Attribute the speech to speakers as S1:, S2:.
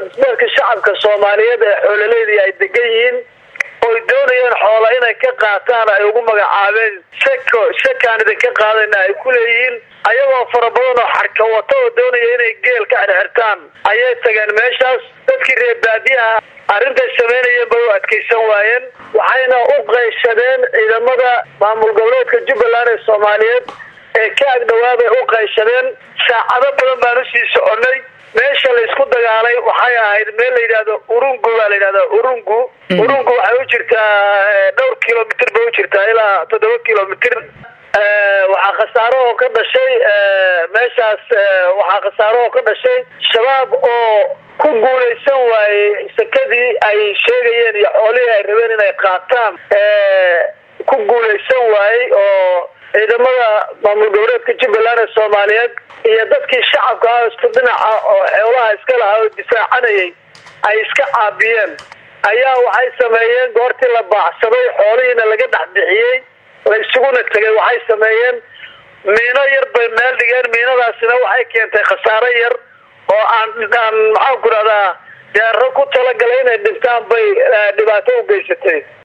S1: dadka shacabka soomaaliyeed ee xoololeyda ay degan yihiin oy doonayeen xoola inay ka qaataan ay ugu magacaabeen seko sekaan idinka qaadayna ay ku leeyihiin ayagoo fara badan oo xarka wata oo doonaya inay geel ka xirxirtaan ayay tageen meeshaas dadkii reer baadiyaha arrintay samaynayeen bay u adkaysan waayeen waxayna u qayshadeen ciidamada maamul goboleedka jubbaland ee soomaaliyeed ee ka agdhawaabay u qayshadeen saacado badan baan usii soconay meesha laysku dagaalay waxay ahayd meel la yidhahdo urungu baa la yidhahdaa urungu urungu waxay u jirtaa dhowr kilomitr bay u jirtaa ilaa toddoba kilomitr waxaa khasaaro oo ka dhashay meeshaas waxaa khasaaro oo ka dhashay shabaab oo ku guulaysan waayey sekadii ay sheegayeen iyo xoolihii ay rabeen inay qaataan ku guulaysan waayey oo ciidamada maamul goboleedka jubbaland ee soomaaliyeed iyo dadkii shacabka ah isku dhinaca oo xoolaha iska lahaa oo difaacanayay ay iska caabiyeen ayaa waxay sameeyeen goortii la baacsaday xoolihiina laga dhex bixiyey la isuguna tegay waxay sameeyeen miino yar bay meel dhigeen miinadaasina waxay keentay khasaaro yar oo aan aan maxaan ku rahdaa deero ku talagalay inay dhintaan bay dhibaato u geysatay